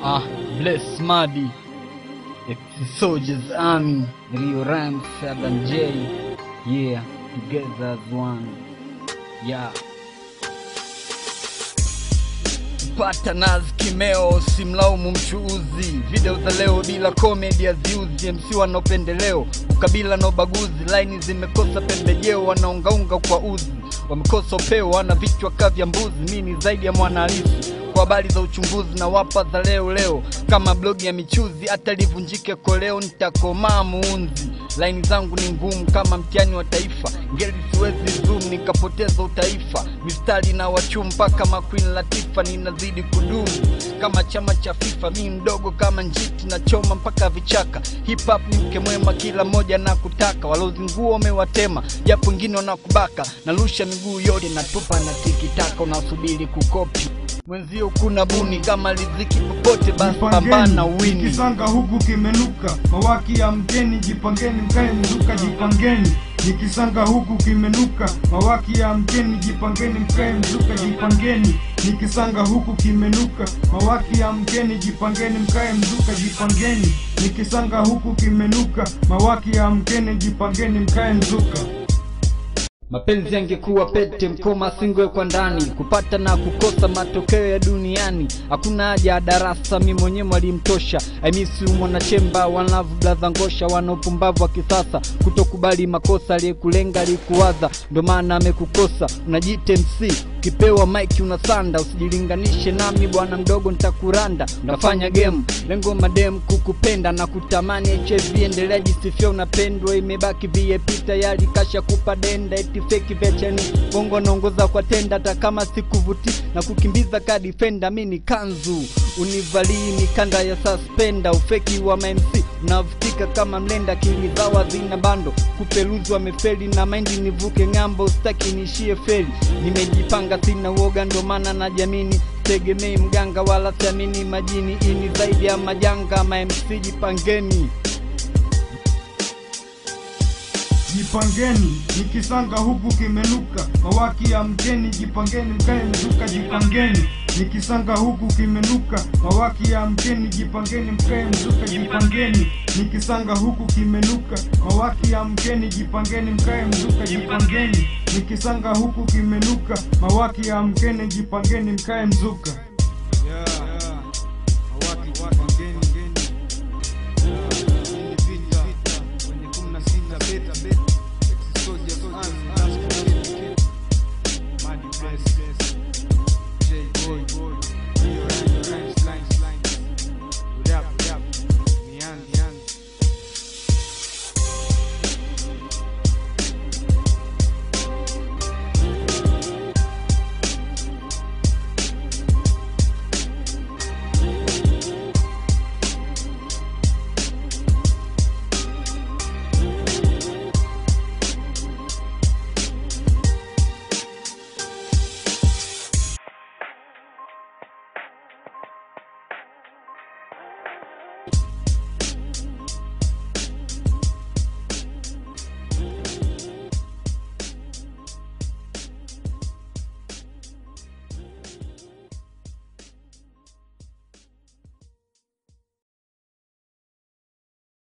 Ah, bless Madi. It's Soldiers Army. Rio Rhymes, Adam J. Yeah, together as one. Yeah. pata nazi kimeo, simlaumu mchuuzi. Video za leo bila comedy haziuzi, MC wana upendeleo, ukabila na ubaguzi, laini zimekosa pembejeo, wanaungaunga kwa uzi, wamekosa upeo, wana vichwa kavya mbuzi. Mi ni zaidi ya mwana halisi kwa habari za uchunguzi na wapa za leo leo, kama blogi ya michuzi, hata livunjike koleo, nitakomaa muunzi. Laini zangu ni ngumu kama mtihani wa taifa, ngeli siwezi zoom nikapoteza utaifa. Mistari na wachu mpaka maqueen Latifa, ninazidi kudumu kama chama cha FIFA. Mi mdogo kama njiti na choma mpaka vichaka. Hip hop ni mke mwema, kila mmoja na kutaka. Walozi nguo wamewatema, japo wengine wanakubaka. Narusha miguu yote natupa na tikitaka, unasubiri kukopi mwenzio kuna buni kama riziki popote, basi pambana wini. Nikisanga huku kimenuka, mawaki ya mkeni, jipangeni mkae mzuka, jipangeni. Nikisanga huku kimenuka, mawaki ya mkeni, jipangeni mkae mzuka, jipangeni. Nikisanga huku kimenuka, mawaki ya mkeni, jipangeni mkae mzuka, jipangeni. Nikisanga huku kimenuka, mawaki ya mkeni, jipangeni mkae mzuka. Mapenzi yangekuwa pete, mkoma singewekwa ndani, kupata na kukosa matokeo ya duniani. Hakuna haja ya darasa, mi mwenyewe mwalimtosha. Aimisi mwanachemba, wanavu blaza ngosha, wana upumbavu wa kisasa, kutokubali makosa. Aliyekulenga alikuwaza, ndo maana amekukosa. Unajiita MC ukipewa mike unasanda, usijilinganishe nami bwana mdogo, nitakuranda. Unafanya game, lengo madem kukupenda na kutamani. HIV endelea jisifia, unapendwa, imebaki VIP tayari kasha kupa denda, eti feki vecheni bongo naongoza kwa tenda, hata kama sikuvuti na kukimbiza ka defender. Mi ni kanzu univalii mikanda ya suspenda, ufeki wa mamc unavutika kama mlenda, akili zawa zina bando, kupeluzi wamefeli na maindi, nivuke ng'ambo, staki niishie feli, nimejipanga sina uoga, ndo maana na jamini tegemei mganga wala siamini majini, ini zaidi ya majanga, ma MC jipangeni. Jipangeni, nikisanga huku kimenuka, mawaki ya mkeni, jipangeni mkae mzuka, jipangeni. Nikisanga huku kimenuka, mawaki ya mkeni, jipangeni mkae mzuka, jipangeni. Nikisanga huku kimenuka, mawaki ya mkeni, jipangeni mkae mzuka, jipangeni. Nikisanga huku kimenuka, mawaki ya mkeni, jipangeni mkae mzuka. J boy